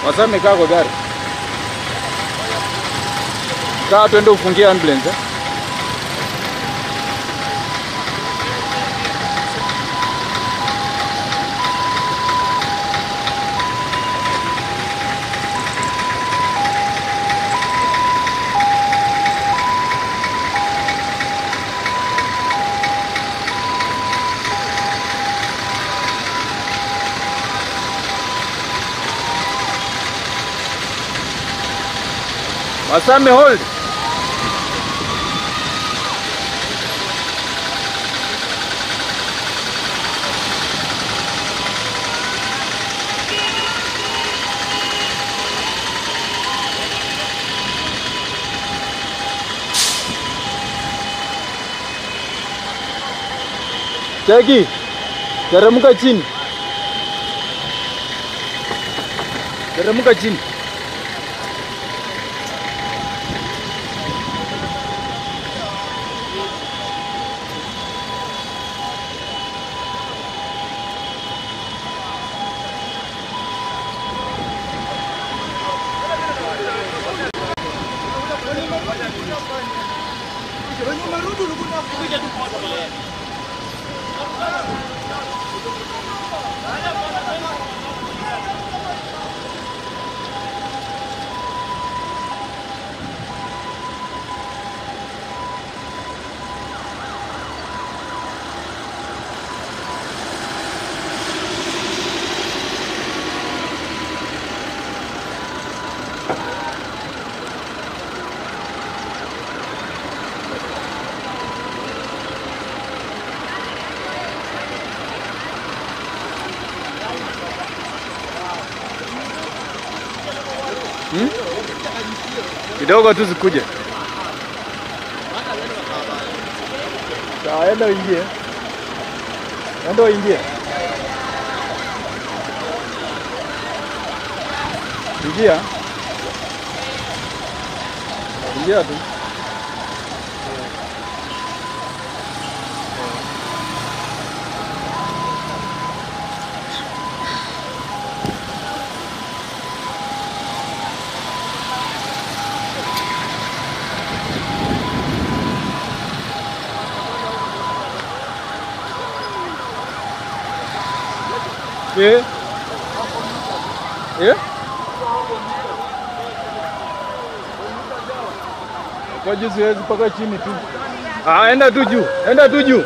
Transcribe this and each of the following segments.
Wasa amekaa kwa gari. Kaa twende ufungie ambulance. eh? Wasame hold. Cheki. Teremka chini. Teremka chini. Kidogo tu zikuje. Sawa, enda uingie. Enda uingie. Ingia. Ingia tu. Eh? Eh? Kwa juu siwezi mpaka chini tu. Ah, enda tu juu. Enda tu juu.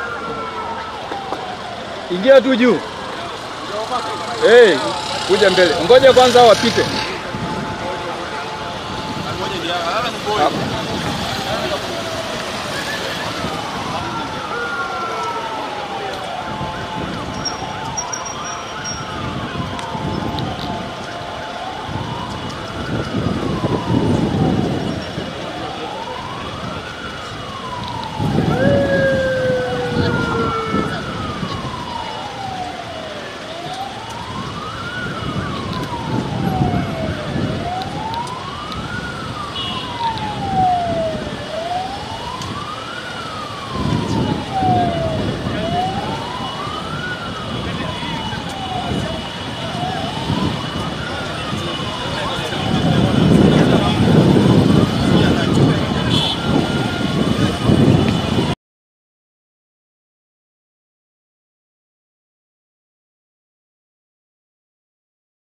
Ingia tu juu. Eh, kuja mbele. Ngoja kwanza hao wapite. Ah,